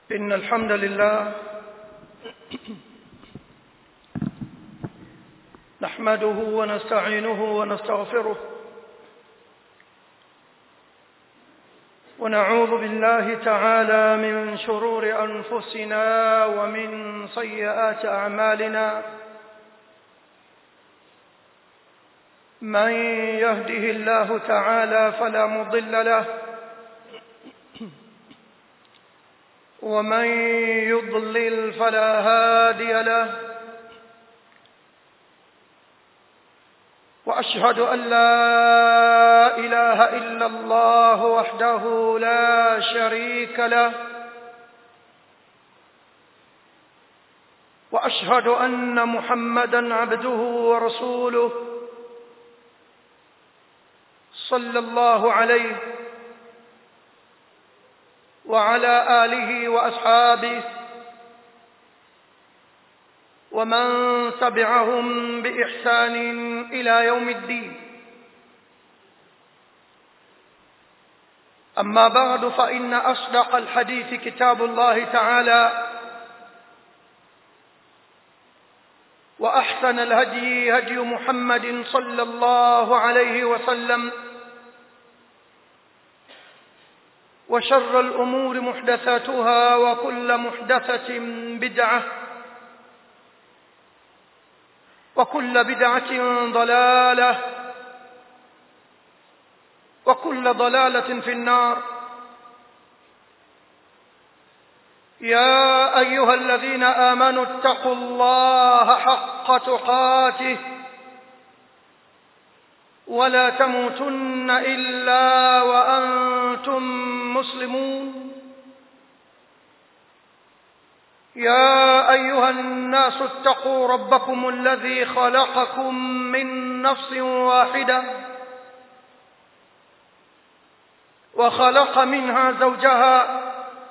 إن الحمد لله نحمده ونستعينه ونستغفره ونعوذ بالله تعالى من شرور أنفسنا ومن سيئات أعمالنا من يهده الله تعالى فلا مضل له ومن يضلل فلا هادي له واشهد ان لا اله الا الله وحده لا شريك له واشهد ان محمدا عبده ورسوله صلى الله عليه وعلى آله وأصحابه ومن تبعهم بإحسان إلى يوم الدين أما بعد فإن أصدق الحديث كتاب الله تعالى وأحسن الهدي هدي محمد صلى الله عليه وسلم وشر الأمور محدثاتها وكل محدثة بدعة وكل بدعة ضلالة وكل ضلالة في النار يا أيها الذين آمنوا اتقوا الله حق تقاته ولا تموتن إلا وأنتم مسلمون يا أيها الناس اتقوا ربكم الذي خلقكم من نفس واحدة وخلق منها زوجها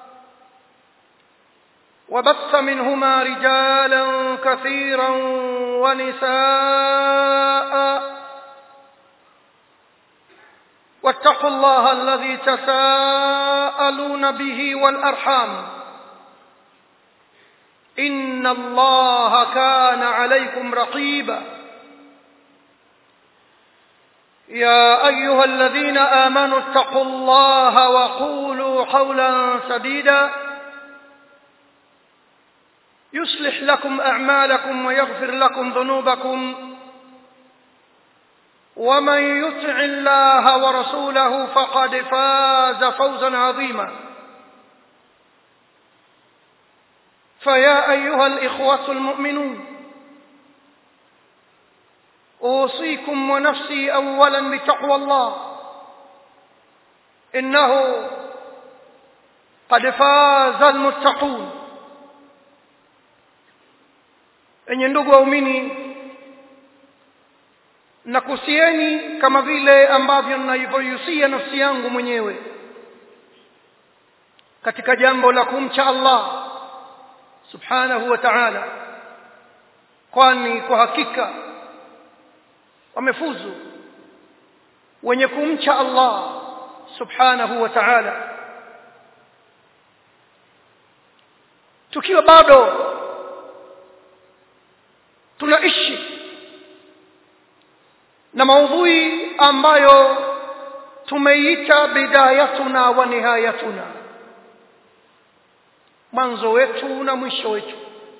وبث منهما رجالا كثيرا ونساء واتقوا الله الذي تساءلون به والأرحام إن الله كان عليكم رقيبا يا أيها الذين آمنوا اتقوا الله وقولوا قولا سديدا يصلح لكم أعمالكم ويغفر لكم ذنوبكم ومن يطع الله ورسوله فقد فاز فوزا عظيما فيا أيها الإخوة المؤمنون أوصيكم ونفسي أولا بتقوى الله إنه قد فاز المتقون enye ndugu waumini nakusieni kama vile ambavyo ninavyoihusia nafsi yangu mwenyewe katika jambo la kumcha Allah subhanahu wa ta'ala kwani kwa hakika wamefuzu wenye kumcha Allah subhanahu wa ta'ala tukiwa bado tunaishi na maudhui ambayo tumeiita bidayatuna wa nihayatuna mwanzo wetu na mwisho wetu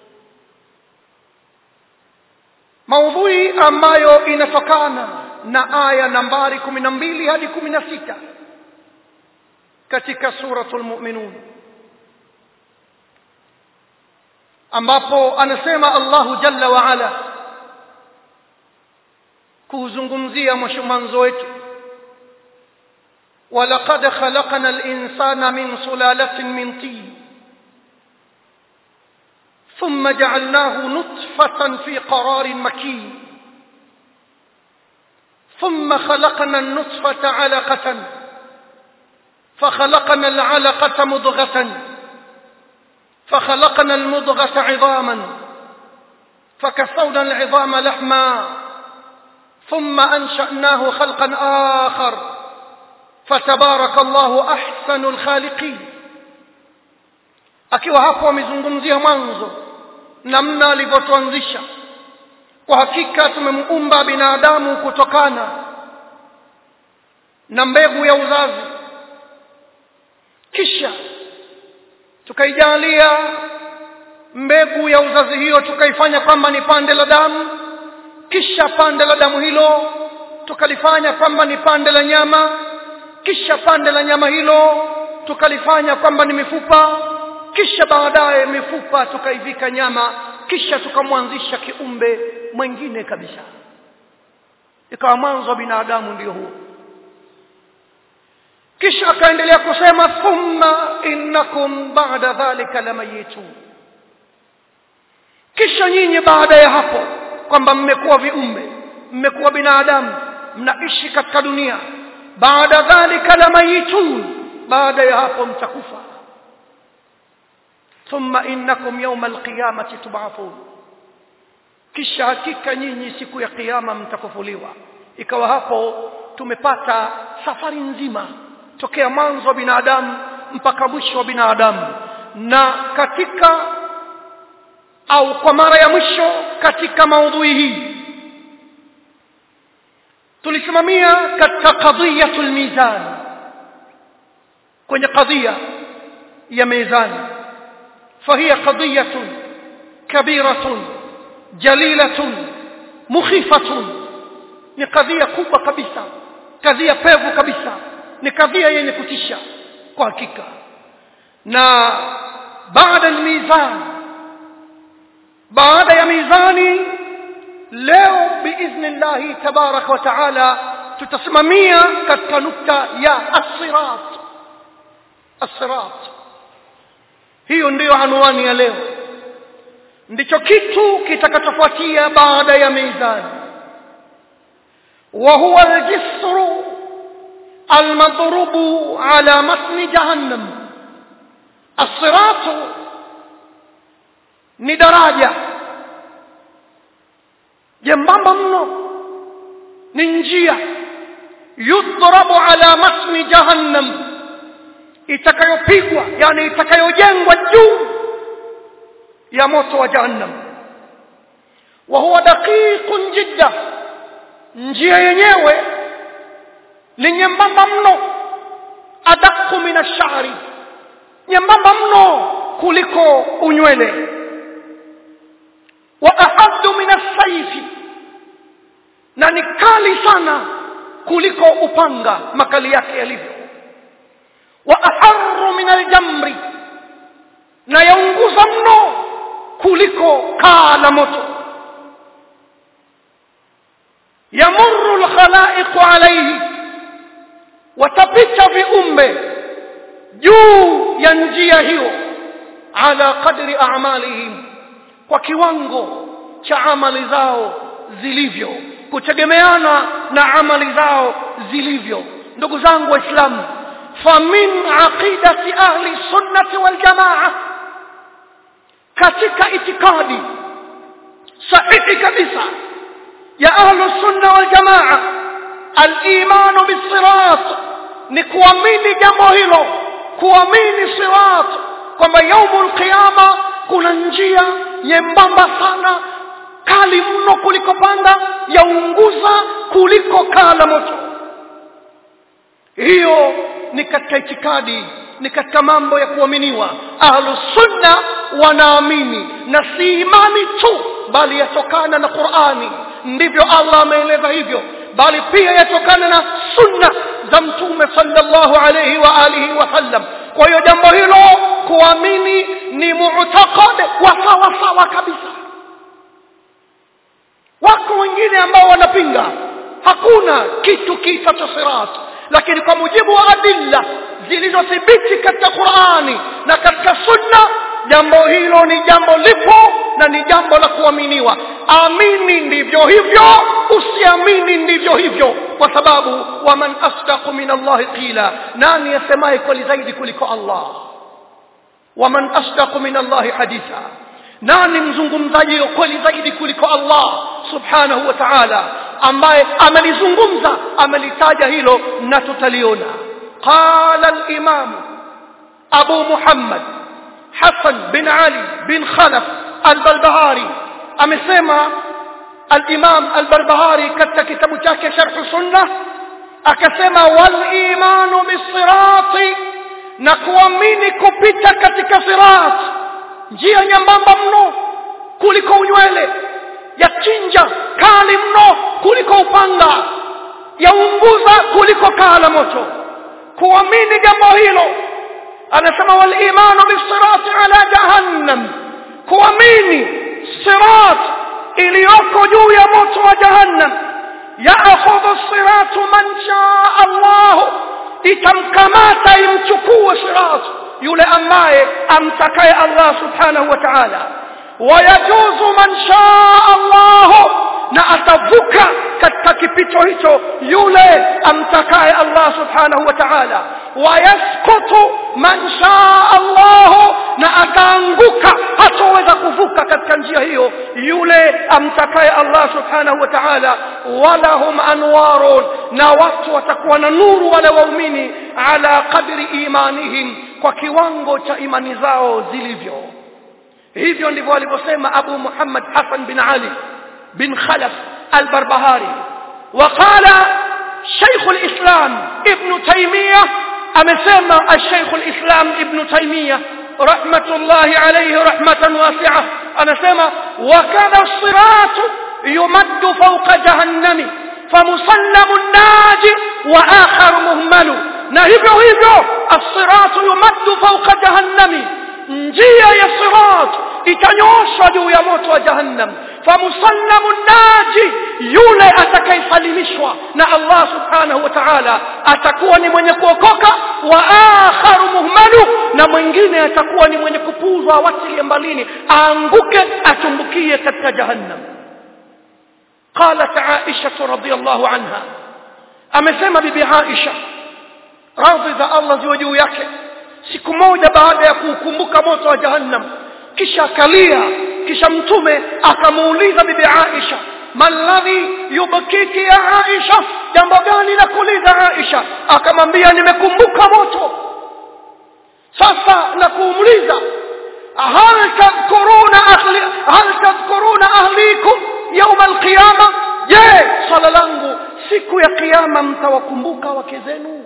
maudhui ambayo inatokana na aya nambari kumi na mbili hadi kumi na sita katika suratul mu'minun ambapo anasema Allahu jalla wa ala kuuzungumzia mwanzo wetu ولقد خلقنا الإنسان من سلالة من طين ثم جعلناه نطفة في قرار مكين ثم خلقنا النطفة علقة فخلقنا العلقة مضغة فخلقنا المضغة عظاما فكسونا العظام لحما ثم أنشأناه خلقا آخر فتبارك الله أحسن الخالقين akiwa hapo amezungumzia mwanzo namna alivyotuanzisha kwa hakika tumemuumba binadamu kutokana na mbegu ya uzazi kisha tukaijalia mbegu ya uzazi hiyo tukaifanya kwamba ni pande la damu kisha pande la damu hilo tukalifanya kwamba ni pande la nyama kisha pande la nyama hilo tukalifanya kwamba ni mifupa kisha baadaye mifupa tukaivika nyama kisha tukamwanzisha kiumbe mwingine kabisa ikawa mwanzo wa binadamu ndio huo kisha akaendelea kusema thumma innakum ba'da dhalika lamayitun kisha nyinyi baada ya hapo kwamba mmekuwa viumbe mmekuwa binadamu mnaishi katika dunia baada dhalika lamayitun baada ya hapo mtakufa thumma innakum yawma alqiyamati tub'athun kisha hakika nyinyi siku ya kiyama mtakufuliwa ikawa hapo tumepata safari nzima tokea mwanzo wa binadamu mpaka mwisho wa binadamu na katika au kwa mara ya mwisho katika maudhui hii tulisimamia katika qadhiyatul mizan kwenye qadhiya ya mizani فهي قضية كبيرة جليلة مخيفة ni kadhia kubwa kabisa kadhia pevu kabisa ni kadhia yenye kutisha kwa hakika na baada almizan baada ya mizani leo biidhnillahi tabaraka wa taala tutasimamia katika nukta ya as-sirat as-sirat hiyo ndiyo anwani ya leo ndicho kitu kitakachofuatia baada ya mizani وهو الجسر المضروب على متن جهنم الصراط ni daraja jembamba mno ni njia yudrabu ala matni jahannam itakayopigwa yani itakayojengwa juu ya moto wa jahannam wa huwa daqiqun jidda njia yenyewe ni nyembamba mno adaku min ashari nyembamba mno kuliko unywele wa ahaddu min assaifi na ni kali sana kuliko upanga makali yake yalivyo wa aharru min aljamri na yaunguza mno kuliko kaa la moto yamurru alkhalaiqu alayhi watapita viumbe juu ya njia hiyo ala qadri a'malihim kwa kiwango cha amali zao zilivyo kutegemeana na amali zao zilivyo ndugu zangu waislamu famin aqidati ahli sunnati wal jamaa katika itikadi sahihi kabisa ya ahlu sunna wal jamaa al-iman bis-sirat ni kuamini jambo hilo kuamini sirat kwamba yaumul qiyama kuna njia nyembamba sana kali mno kuliko panda yaunguza kuliko kaa la moto hiyo ni katika itikadi ni katika mambo ya kuaminiwa ahlu sunna wanaamini na si imani tu bali yatokana na qurani ndivyo allah ameeleza hivyo bali pia yatokana na sunna za mtume sallallahu alayhi wa alihi wasallam kwa hiyo jambo hilo kuamini ni mu'taqad wa sawa sawa kabisa wako wengine ambao wanapinga hakuna kitu kiitwacho sirat lakini kwa mujibu wa adilla zilizothibiti katika Qur'ani na katika sunna jambo hilo ni jambo lipo na ni jambo la kuaminiwa amini ndivyo hivyo usiamini ndivyo hivyo kwa sababu waman asdaqu min Allah qila nani yasemaye kweli zaidi kuliko Allah waman asdaqu min Allah haditha nani mzungumzaji kweli zaidi kuliko Allah subhanahu wa ta'ala ambaye amelizungumza amelitaja hilo na tutaliona qala al-imam abu muhammad Hassan bin Ali bin Khalaf al-Balbahari amesema al-Imam al-Barbahari katika kitabu chake Sharh Sunnah akasema wal imanu bisirati na kuamini kupita katika sirat njia nyembamba mno kuliko unywele ya chinja kali mno kuliko upanga yaunguza kuliko kaa la moto kuamini jambo hilo anasema wal imanu bisirati ala jahannam kuamini sirat iliyoko juu ya moto wa jahannam yaakhudhu siratu man shaa Allah itamkamata imchukue sirat yule ambaye amtakaye Allah subhanahu wa ta'ala wayajuzu man shaa Allah na atavuka katika kipito hicho yule amtakaye Allah subhanahu wa ta'ala wayasqutu man shaa Allah na ataanguka hataweza kuvuka katika njia hiyo yule amtakaye Allah subhanahu wa ta'ala walahum anwarun na watu watakuwa na nuru wale waumini ala qadri imanihim kwa kiwango cha imani zao zilivyo hivyo ndivyo alivyosema Abu Muhammad Hassan bin Ali bin Khalaf al-Barbahari وقال شيخ الإسلام ابن تيمية أمسما الشيخ الإسلام ابن تيمية رحمة الله عليه رحمة واسعة أنا سما وكذا الصراط يمد فوق جهنم فمسلم الناجي وآخر مهمل نهبه هبه الصراط يمد فوق جهنم njia ya sirat itanyoshwa juu ya moto wa jahannam famusallamu naji yule atakayesalimishwa na Allah subhanahu wa ta'ala atakuwa ni mwenye kuokoka wa akharu muhmalu na mwingine atakuwa ni mwenye kupuzwa awatilie mbalini aanguke atumbukie katika jahannam قالت عائشة رضي الله عنها amesema bibi Aisha radhi za Allah ziwe juu yake siku moja baada ya kuukumbuka moto wa jahannam kisha akalia kisha mtume akamuuliza bibi Aisha maladhi yubkiki ya Aisha jambo gani la kuuliza Aisha akamwambia nimekumbuka moto sasa na kuumuliza hal tadhkuruna ahli hal tadhkuruna ahlikum يوم القيامه je swala langu siku ya kiyama mtawakumbuka wake zenu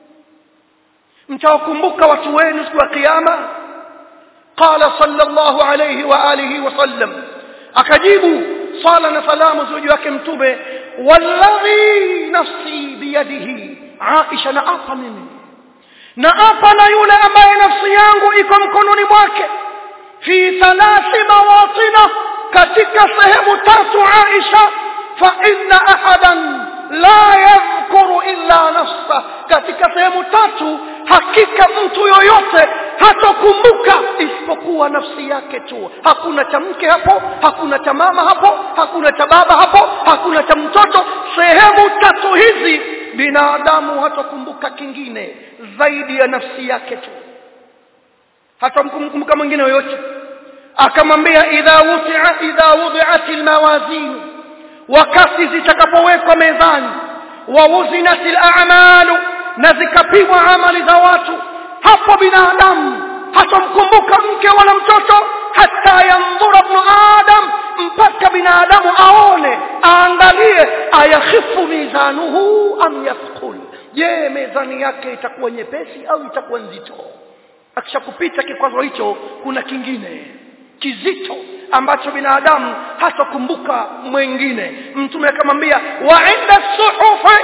mtawakumbuka watu wenu siku ya kiyama qala sallallahu alayhi wa alihi wa sallam akajibu sala na salamu juu yake mtume walladhi nafsi biyadihi aisha na apa mimi na apa na yule ambaye nafsi yangu iko mkononi mwake fi thalathi mawatina katika sehemu tatu aisha fa inna ahadan la yadhkuru illa nafsa katika sehemu tatu hakika mtu yoyote hatokumbuka isipokuwa nafsi yake tu hakuna cha mke hapo hakuna cha mama hapo hakuna cha baba hapo hakuna cha mtoto sehemu tatu hizi binadamu hatokumbuka kingine zaidi ya nafsi yake tu hatamkumbuka mwingine yoyote akamwambia idha wutia idha wudi'at almawazin wakati zitakapowekwa mezani wa wuzinat al'amalu na zikapimwa amali za watu hapo binadamu hatomkumbuka mke wala mtoto hata yandhura ibn adam mpaka binadamu aone aangalie ayakhifu mizanuhu am yathqul je mezani yake itakuwa nyepesi au itakuwa nzito akishakupita kikwazo hicho kuna kingine kizito ambacho binadamu hatakumbuka mwingine mtume akamwambia wa inda suhufi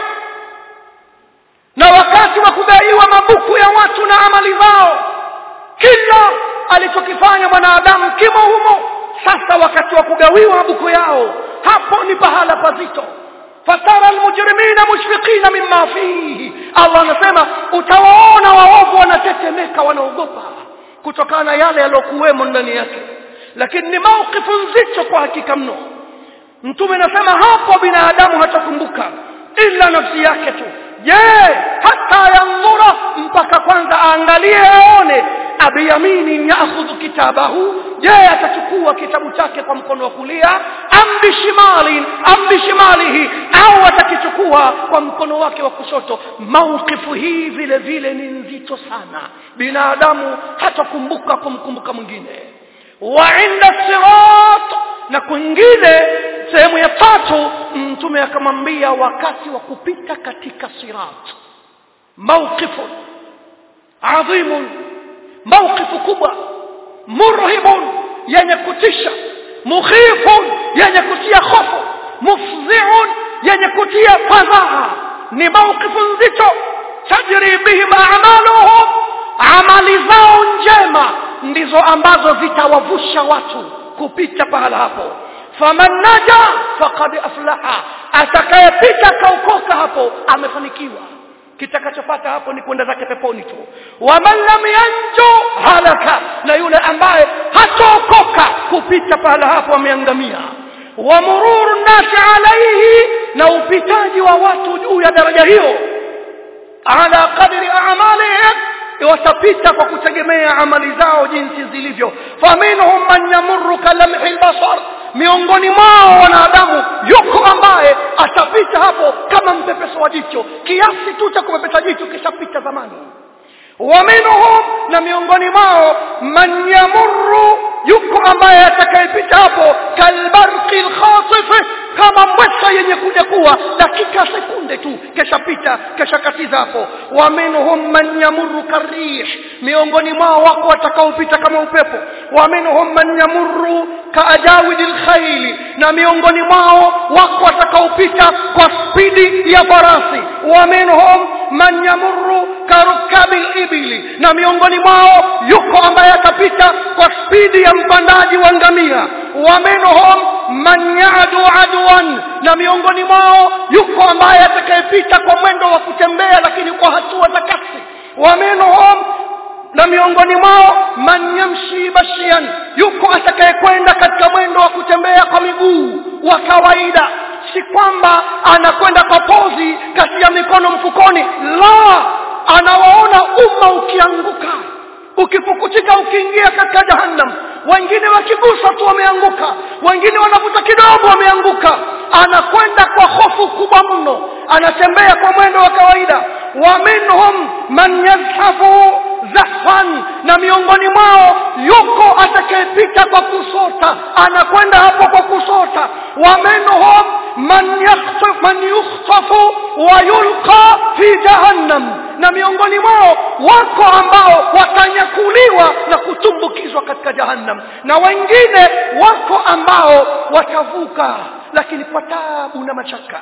na wakati wa kudaiwa mabuku ya watu na amali zao kila alichokifanya mwanadamu kimo humo sasa wakati wa kugawiwa mabuku yao hapo ni pahala pazito fatara almujrimina mushfiqina mimma fihi Allah anasema utawaona waovu wanatetemeka wanaogopa kutokana na yale yaliyokuwemo ndani yake lakini ni maukifu nzito kwa hakika mno mtume anasema hapo binadamu hatakumbuka ila nafsi yake tu je hata yandhura mpaka kwanza aangalie aone abiyamini yaakhudhu kitabahu je atachukua kitabu chake kwa mkono wa kulia am bishimali am bishimalihi au atakichukua kwa mkono wake wa kushoto maukifu hii vile vile ni nzito sana binadamu hatakumbuka kumkumbuka mwingine wa inda sirat na kwingine sehemu ya tatu mtume akamwambia wakati wa kupita katika sirat mawqifun adhimun mawqifu kubwa murhibun yenye kutisha mukhifun yenye kutia hofu mufzi'un yenye kutia fadhaa ni mawqifu nzito tajri bihim a'maluhum amali zao njema ndizo ambazo zitawavusha watu kupita pahala hapo faman naja faqad aflaha atakayepita kaokoka hapo amefanikiwa kitakachopata hapo ni kwenda zake peponi tu waman lam yanju halaka na yule ambaye hataokoka kupita pahala hapo ameangamia wa mururu nasi alaihi na upitaji wa watu juu ya daraja hiyo ala qadri a'malihim watapita kwa kutegemea amali zao jinsi zilivyo faminhum man yamurru kalamhi albasar miongoni mwao wanadamu yuko ambaye atapita hapo kama mpepeso wa jicho kiasi tu cha kupepesa jicho kishapita zamani waminhum na miongoni mwao man yamurru yuko ambaye atakayepita hapo kalbarqi alkhasif kama mbwesa yenye kuja kuwa dakika sekunde tu keshapita keshakatiza hapo wa minhum man yamurru karih miongoni mwao wako watakaopita kama upepo wa minhum man yamurru kaajawid alkhayl na miongoni mwao wako watakaopita kwa spidi ya farasi wa minhum man yamurru karukabi ibili na miongoni mwao yuko ambaye atapita kwa spidi ya mpandaji wa ngamia wa minhum man yadu adwan na miongoni mwao yuko ambaye atakayepita kwa mwendo wa kutembea lakini kwa hatua za kasi wa minhum na miongoni mwao man yamshi bashian yuko atakayekwenda katika mwendo wa kutembea kwa miguu wa kawaida si kwamba anakwenda kwa pozi kati ya mikono mfukoni la anawaona umma ukianguka ukipukutika ukiingia katika jahannam wengine wakigusa tu wameanguka wengine wanavuta kidogo wameanguka anakwenda kwa hofu kubwa mno anatembea kwa mwendo wa kawaida wa minhum man yazhafu zahfan na miongoni mwao yuko atakayepita kwa kusota anakwenda hapo kwa kusota wa minhum man yakhsaf man yukhtafu wa yulqa fi jahannam na miongoni mwao wako ambao watanyakuliwa na kutumbukizwa katika jahannam na wengine wako ambao watavuka lakini kwa taabu na machaka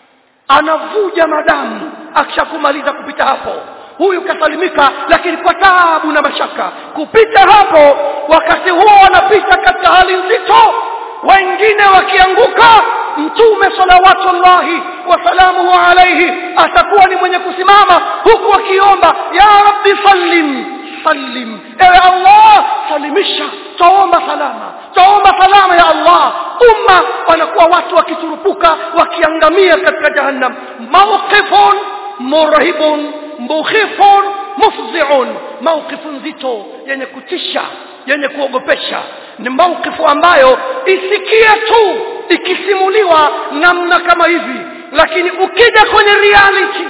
anavuja madamu akishakumaliza kupita hapo huyu kasalimika lakini kwa taabu na mashaka kupita hapo wakati huo wanapita katika hali nzito wengine wakianguka mtume salawatullahi wasalamuhu alaihi atakuwa ni mwenye kusimama huku akiomba ya rabbi sallim sallim ewe allah salimisha taomba salama taomba salama ya allah umma wanakuwa watu wakiturupuka wakiangamia katika jahannam mawqifun murhibun mukhifun mufzi'un mawqifu nzito yenye kutisha yenye kuogopesha ni mawqifu ambayo isikia tu ikisimuliwa namna kama hivi lakini ukija kwenye reality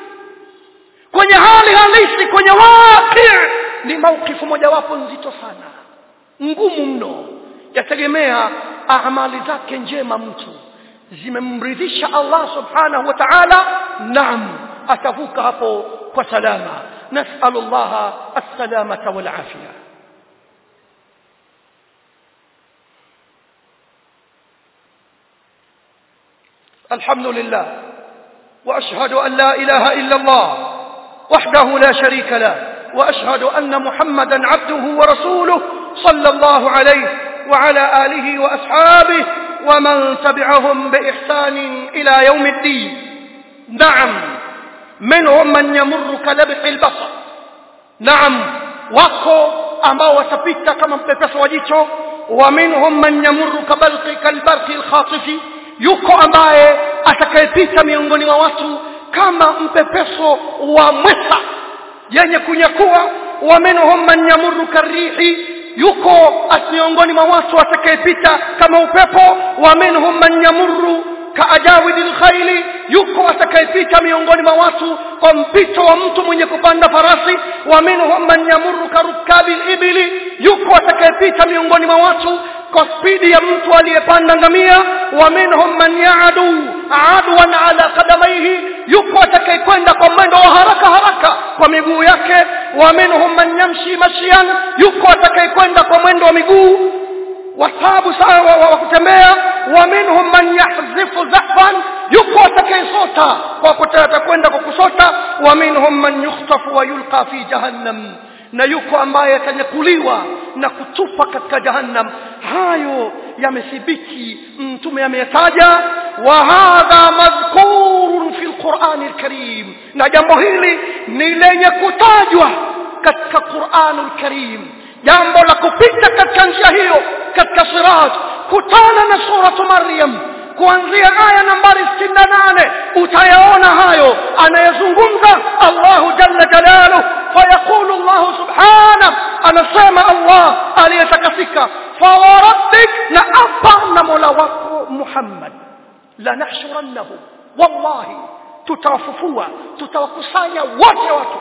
kwenye hali halisi kwenye waqi ni mawqifu mojawapo nzito sana ngumu mno yategemea amali zake njema mtu zimemridhisha Allah subhanahu wa ta'ala naam atavuka hapo kwa salama nasalu Allah as-salamata wal afia الحمد لله واشهد ان لا اله الا الله وحده لا شريك له واشهد ان محمدا عبده ورسوله صلى الله عليه وعلى اله واصحابه ومن تبعهم باحسان الى يوم الدين نعم منهم من يمر كلبح البصر نعم wako ambao watapita kama mpepeso wa jicho wa minhum man yamurru kabalqi kalbarqi alkhatifi yuko ambaye atakayepita miongoni mwa watu kama mpepeso wa mwesa yenye kunyakua wa minhum man yamurru karihi yuko miongoni mwa watu atakayepita kama upepo wa minhum man yamurru kaajawidi lkhaili yuko atakayepita miongoni mwa watu kwa mpito wa mtu mwenye kupanda farasi wa minhum man yamurru karukabi libili yuko atakayepita miongoni mwa watu kwa spidi ya mtu aliyepanda ngamia wa minhum man yaadu adwan ala qadamaihi yuko atakayekwenda kwa mwendo wa haraka haraka kwa miguu yake wa minhum man yamshi mashian yuko atakayekwenda kwa mwendo wa miguu wasabu sawa wa kutembea wa minhum man yahzifu zahfan yuko atakayesota kwa kutaka kwenda kwa kusota wa minhum man yukhtafu wa yulqa fi jahannam na yuko ambaye atanyakuliwa na kutupa katika jahannam hayo yamethibiti mtume ameyataja wa hadha madhkurun fi lqurani lkarim na jambo hili ni lenye kutajwa katika quranu lkarim jambo la kupita katika njia hiyo katika sirat kutana na suratu maryam kuanzia aya nambari 68 utayaona hayo anayezungumza Allahu jalla jalaluhu fayaqulu Allah subhanahu anasema Allah aliyetakasika fawarabbik na apa na mola wako Muhammad lanahshurannahu wallahi tutawafufua tutawakusanya wote watu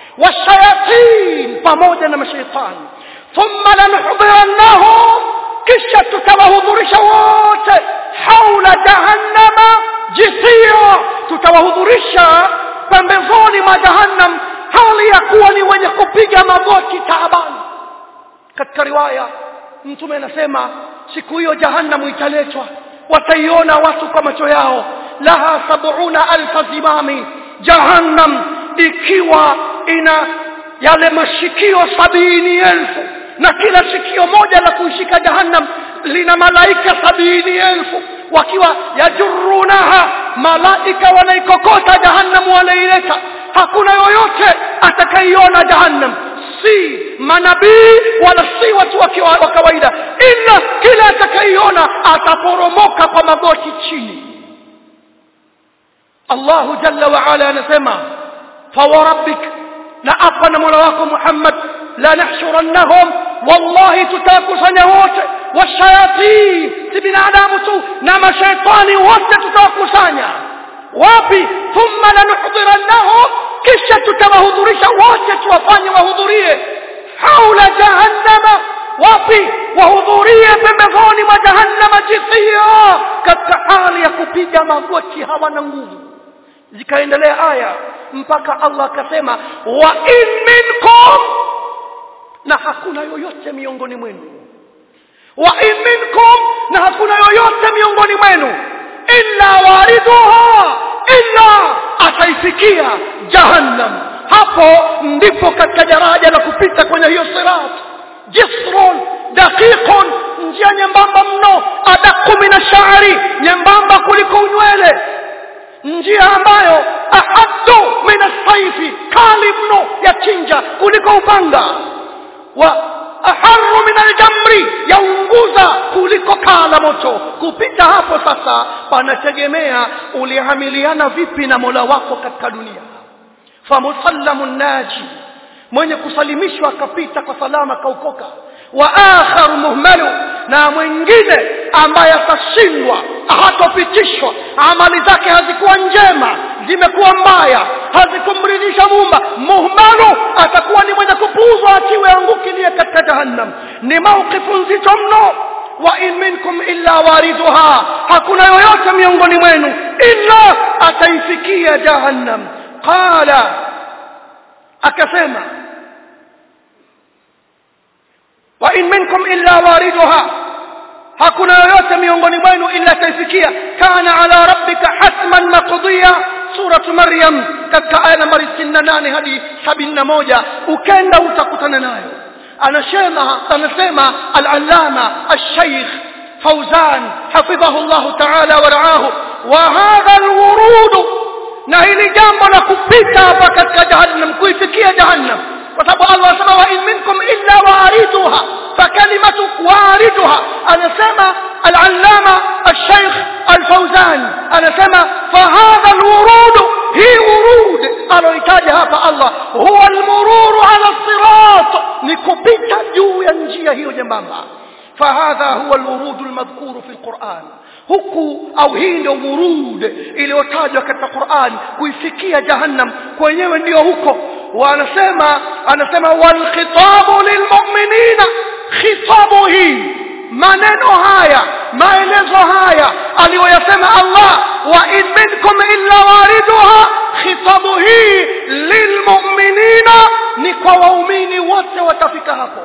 washayatin pamoja na mashaitani thumma lanuhdhirannahum kisha tutawahudhurisha wote haula jahannama jithia tutawahudhurisha pembezoni mwa jahannam hali ya kuwa ni wenye kupiga magoti taabani katika riwaya mtume anasema siku hiyo jahannamu italetwa wataiona watu kwa macho yao laha sabuna alfa zimami jahannam ikiwa ina yale mashikio sabini elfu na kila shikio moja la kuishika jahannam lina malaika sabini elfu wakiwa yajurunaha malaika wanaikokota jahannam wanaileta hakuna yoyote atakaiona jahannam si manabii wala si watu wa kawaida ila kila atakaiona ataporomoka kwa magoti chini Allahu jalla wa ala anasema fawarabbik na apa na mola wako Muhammad la nahshurannahum wallahi tutakusanya wote washayatin si binadamu tu na mashaitani wote tutawakusanya wapi thumma lanuhdhirannahum kisha tutawahudhurisha wote tuwafanye wahudhurie haula jahannama wapi wahudhurie pembezoni mwa jahannama jithia katika hali ya kupiga magoti hawana nguvu zikaendelea aya mpaka Allah akasema wa in minkum na hakuna yoyote miongoni mwenu wa in minkum na hakuna yoyote miongoni mwenu illa wariduha illa ataifikia jahannam hapo ndipo katika daraja la kupita kwenye hiyo sirat jisrun daqiqun njia nyembamba mno adaku min ashari nyembamba kuliko unywele njia ambayo ahaddu min asaifi kali mno ya chinja kuliko upanga wa aharu min aljamri yaunguza kuliko kaa la moto kupita hapo sasa panategemea ulihamiliana vipi na mola wako katika dunia famusallamu naji mwenye kusalimishwa akapita kwa salama kaukoka wa akharu muhmalu na mwingine ambaye atashindwa hatopitishwa amali zake hazikuwa njema zimekuwa mbaya hazikumridhisha mumba muhmalu atakuwa ni mwenye kupuuzwa atiwe angukilie katika jahannam ni mauqifu nzito mno wa in minkum illa waridhuha hakuna yoyote miongoni mwenu illa ataifikia jahannam qala akasema wa in minkum illa waridhuha hakuna yoyote miongoni mwenu illa ataifikia kana ala rabbika hatman maqdiya suratu maryam katika aya nambari 68 hadi 71 ukenda utakutana nayo anasema anasema al-allama al-shaykh فوزان حفظه الله تعالى ورعاه وهذا الورود na hili jambo la kupita hapa katika jahannam kuifikia jahannam kwa sababu Allah anasema wa in minkum illa wariduha فكلمة واردها أنا سمع العلامة الشيخ الفوزان أنا سمع فهذا الورود هي ورود أنا يتاجها فالله هو المرور على الصراط ni kupita juu ya njia hiyo nyembamba fahadha huwa alwurud almadhkur fi alquran huku au hii ndio wurud iliyotajwa katika Qur'an kuifikia jahannam kwenyewe ndio huko wanasema anasema wal khitabu lilmu'minina khitabu hii maneno haya maelezo haya aliyoyasema Allah wa in minkum illa wariduha khitabu hii lilmu'minina ni kwa waumini wote watafika hapo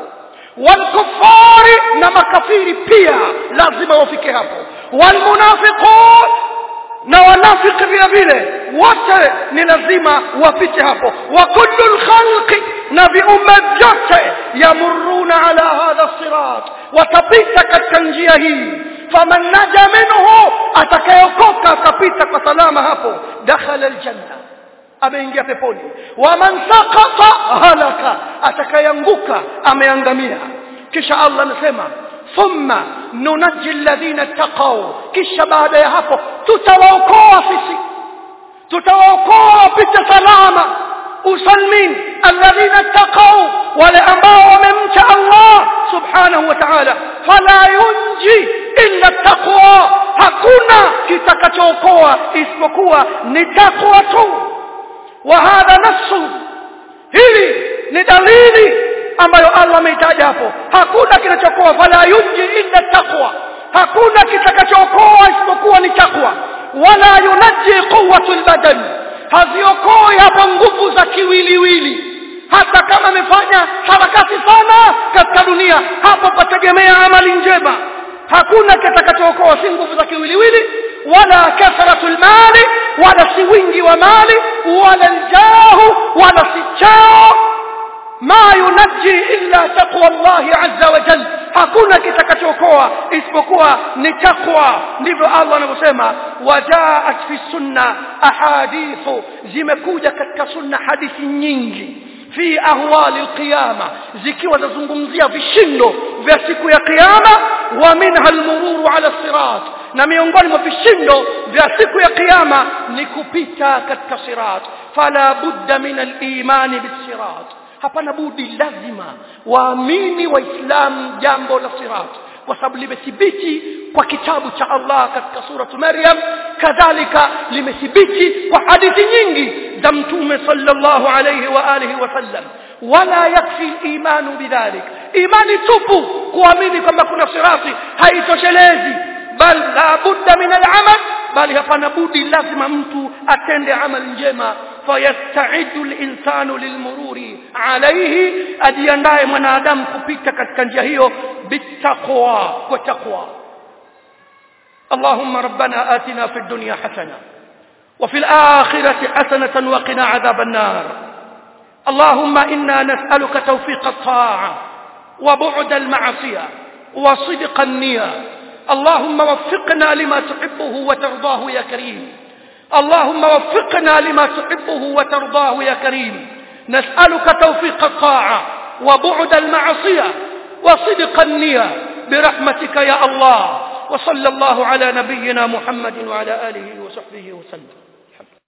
walkufari na makafiri pia lazima wafike hapo walmunafiqun na wanafiki vile vile wote ni lazima wapite hapo wa kullu lkhalqi na viumbe vyote yamuruna ala hadha sirat watapita katika njia hii faman naja minhu atakayeokoka akapita kwa salama hapo dakhala aljanna ameingia peponi waman sakata halaka atakayeanguka ameangamia kisha Allah anasema thumma nunaji alladhina taqaw kisha baada ya hapo tutawaokoa sisi tutawaokoa wapite salama usalmin alladhina taqaw wale ambao wamemcha Allah subhanahu wa ta'ala fala yunji illa taqwa hakuna kitakachookoa isipokuwa ni takwa tu wa hadha nassu hili ni dalili ambayo Allah ameitaja hapo hakuna kinachokoa fala yunji illa taqwa hakuna kitakachookoa isipokuwa ni takwa wala yunaji quwwatul badan haziokoi hapa nguvu za kiwiliwili hata kama amefanya harakati sana katika dunia hapo pategemea amali njema hakuna kitakachookoa si nguvu za kiwiliwili wala kathratul mali wala si wingi wa mali wala aljahu wala si chao ma yunaji illa taqwa Allah azza wa jalla hakuna kitakachookoa isipokuwa ni takwa ndivyo Allah anavyosema wajaat fi sunna ahadithu zimekuja katika sunna hadithi nyingi fi ahwali alqiyama zikiwa zazungumzia vishindo vya siku ya kiyama wa minha almururu ala sirat na miongoni mwa vishindo vya siku ya kiyama ni kupita katika sirat fala budda min alimani bisirat hapana budi lazima waamini waislamu jambo la sirat kwa sababu limethibiti kwa kitabu cha Allah katika suratu Maryam kadhalika limethibiti kwa hadithi nyingi za mtume sallallahu alayhi wa alihi wasallam wala yakfi imanu bidhalik imani tupu kuamini kwamba kuna sirati haitoshelezi bal la budda min al-amal bali hapana budi lazima mtu atende amali njema fayastaidu linsanu lilmururi alaihi ajiandaye mwanadamu kupita katika njia hiyo bitaqwa kwa taqwa اللهم ربنا آتنا في الدنيا حسنة وفي الآخرة حسنة وقنا عذاب النار اللهم إنا نسألك توفيق الطاعة وبعد المعصية وصدق النية اللهم وفقنا لما تحبه وترضاه يا كريم اللهم وفقنا لما تحبه وترضاه يا كريم نسألك توفيق الطاعة وبعد المعصية وصدق النية برحمتك يا الله وصلى الله على نبينا محمد وعلى آله وصحبه وسلم